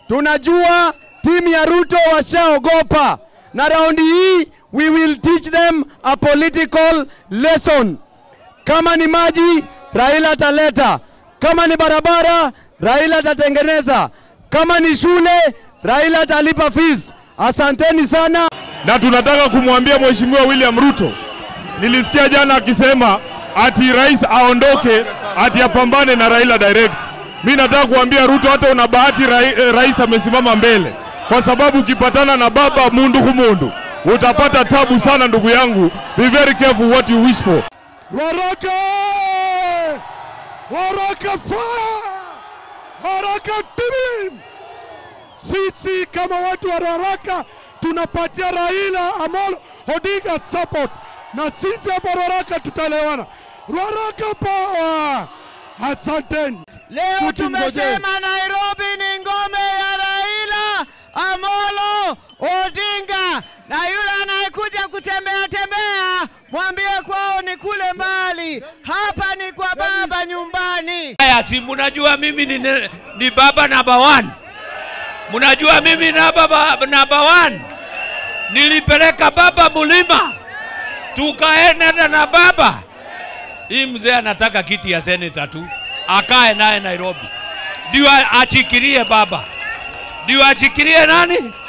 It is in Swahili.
Tunajua timu ya Ruto washaogopa, na raundi hii we will teach them a political lesson. Kama ni maji, Raila ataleta. Kama ni barabara, Raila atatengeneza. Kama ni shule, Raila atalipa fees. Asanteni sana. na tunataka kumwambia Mheshimiwa William Ruto, nilisikia jana akisema ati rais aondoke, ati apambane na Raila direct. Mi nataka kuambia Ruto, hata una bahati rai, eh, rais amesimama mbele, kwa sababu ukipatana na baba mundu kumundu utapata tabu sana, ndugu yangu. Be very careful what you wish for. Waraka! Waraka fire! Waraka tibim! Sisi kama watu wa Waraka tunapatia Raila Amolo Odinga support na sisi hapa Waraka tutalewana. Waraka power! Asanteni. Leo Tutumngojee. tumesema Nairobi ni ngome ya Raila Amolo Odinga, na yule anayekuja kutembea tembea mwambie kwao ni kule mbali, hapa ni kwa baba nyumbani. Haya, si munajua mimi ni, ni baba namba one. Munajua mimi na baba namba one. Nilipeleka baba mulima, tukaenda na baba. Hii mzee anataka kiti ya seneta tu, akae naye Nairobi, ndio achikirie baba, ndio achikirie nani?